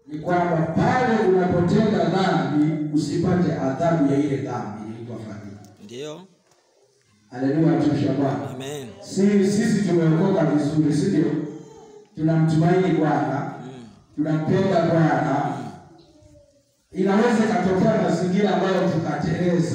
ni kwamba pale unapotenda dhambi usipate adhabu ya ile dhambi ilikuwa fadhili. Ndio. Haleluya, tumsha Bwana. Amen. Si sisi tumeokoka vizuri, si ndio? Tunamtumaini Bwana, Mm. tunampenda Bwana. Inaweza ikatokea mazingira ambayo tukateleza,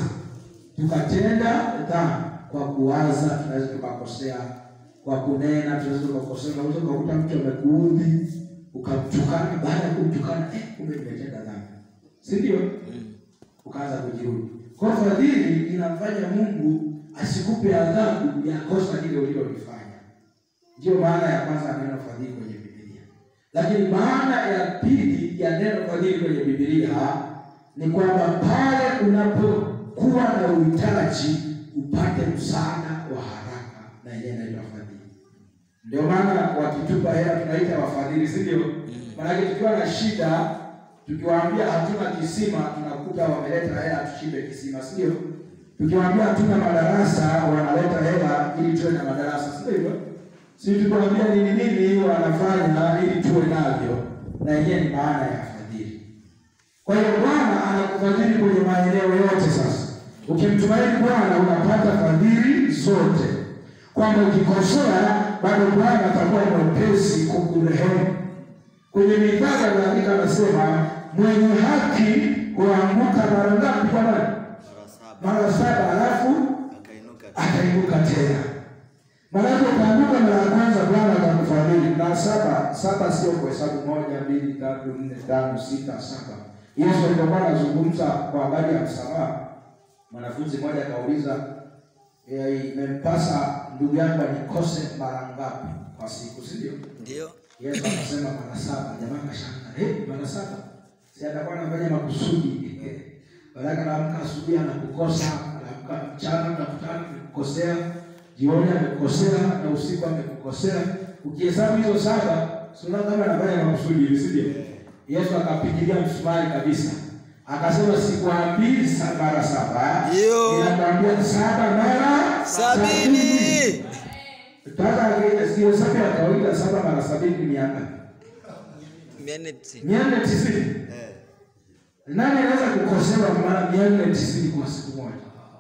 tukatenda dhambi kwa kuwaza, tunaweza tukakosea kwa kunena, tunaweza tukakosea. Unaweza ukakuta mtu amekuudhi ukamtukana, baada ya kumtukana, eh, kumbe nimetenda dhambi, si ndio? Mm. ukaanza kujirudi. Kwa hiyo fadhili inamfanya Mungu asikupe adhabu ya kosa lile ulilolifanya. Ndiyo maana ya kwanza ya neno fadhili kwenye Biblia. Lakini maana ya pili ya neno fadhili kwenye Biblia ni kwamba pale unapokuwa na uhitaji upate msaada wa haraka, na yenyewe inaitwa fadhili. Ndio maana wakitupa hela tunaita wafadhili, si ndio? Maanake tukiwa na shida, tukiwaambia hatuna kisima, tunakuta wameleta hela tuchimbe kisima, si ndio? Tukiwaambia hatuna madarasa, wanaleta hela ili tuwe na madarasa, si ndio hivyo? Si tukiwaambia nini nini, wanafanya ili tuwe navyo, na yenyewe ni maana ya fadhili. Kwa hiyo Bwana anakufadhili kwenye maeneo yote. Sasa ukimtumaini Bwana unapata fadhili zote, kwamba ukikosea bado Bwana atakuwa mwepesi kukurehemu. Kwenye Mithali anaandika anasema, mwenye haki huanguka mara ngapi? Kwa nani? Mara saba Mara saba, halafu akainuka atainuka tena. Maanake ukaanguka mara ya kwanza, Bwana atakufadhili. Na saba saba sio kuhesabu moja, mbili, tatu, nne, tano, sita, saba. Yesu alipokuwa anazungumza kwa habari ya msamaha, mwanafunzi mmoja akauliza, "Eh, imempasa ndugu yangu anikose mara ngapi kwa siku, si ndio? Ndio. Yesu akasema mara saba. Jamaa akashangaa, eh, mara saba? Si atakuwa anafanya makusudi? Baraka anaamka asubuhi anakukosa, anaamka mchana anakutana amekukosea, jioni amekukosea na usiku amekukosea. Ukihesabu hizo saba, si unaona kama anafanya makusudi hivi, si ndio? Yesu akapigilia msumari kabisa. Akasema sikwambii sa- mara saba, Ndio. ninakwambia saba mara Sabini. Sasa sio hesabu ya kawaida, saba mara sabini ni mia ngapi? Mia nne tisini. mia nne tisini. Eh, Nani anaweza kukosewa mara mia nne tisini kwa siku moja?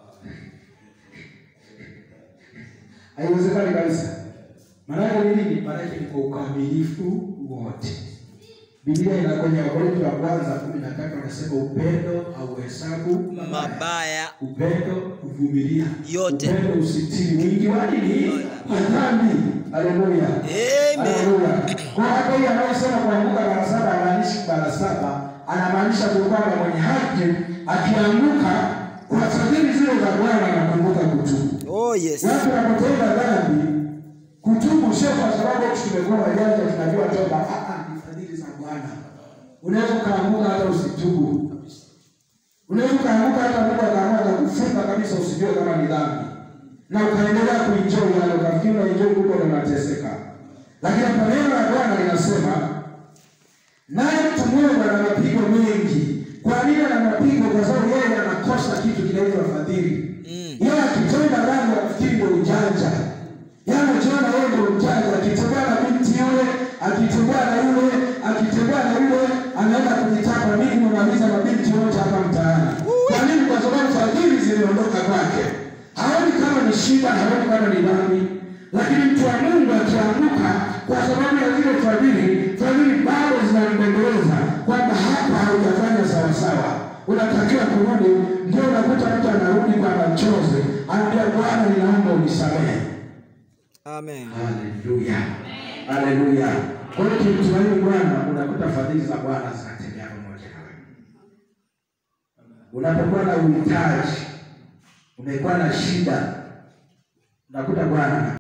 Haiwezekani kabisa. Maanake ni nini? Maanake ni kwa ukamilifu wote. Biblia ina kwenye Wakorintho wa kwanza kumi na tatu anasema upendo hauhesabu Mabaya. upendo huvumilia, Yote. upendo usitiri wingi wa nini? Wa dhambi. Haleluya, Amen. haleluya. Kwa hapo hii anayosema kuanguka mara saba hamaanishi mara saba, anamaanisha tu kwamba mwenye haki akianguka kwa fadhili zile za Bwana anakumbuka kutubu. Oh yes. Watu wanapotenda dhambi, kutubu sio kwa sababu eti tumekuwa wajanja tunajua toba. Ah, ah, ni fadhili za Bwana. Unaweza ukaanguka hata usitubu. Unaweza ukaanguka hata Mungu akaamua kukufunga kabisa usijue kama ni dhambi. Na ukaendelea kuenjoy yale ukafikiri unaenjoy huko na unateseka. Lakini hapa neno la Bwana linasema naye mtu mwema ana mapigo mengi. Kwa nini ana mapigo? Kwa sababu yeye anakosa kitu kinaitwa fadhili. Mm. Yeye akitenda dhambi anafikiri ndio ujanja. Yeye anajiona yeye ndio ujanja, akitembea na binti yule, akitembea na yule, akitembea na yule, anaenda kujitapa mimi nimemaliza mabinti wote hapa mtaani. Kwa nini? Kwa sababu fadhili ziliondoka kwake. Haoni kama ni shida, haoni kama ni dhambi. Lakini mtu wa Mungu akianguka kwa sababu ya zile fadhili, fadhili bado zinambembeleza kwamba hapa haujafanya sawasawa, unatakiwa kurudi. Ndio unakuta mtu anarudi kwa machozi, anaambia Bwana, ninaomba unisamehe. Amen. Haleluya, haleluya. Kwa hiyo ukimtumaini Bwana, unakuta fadhili za Bwana zinatembea pamoja nawe. Unapokuwa na uhitaji, umekuwa na shida, unakuta Bwana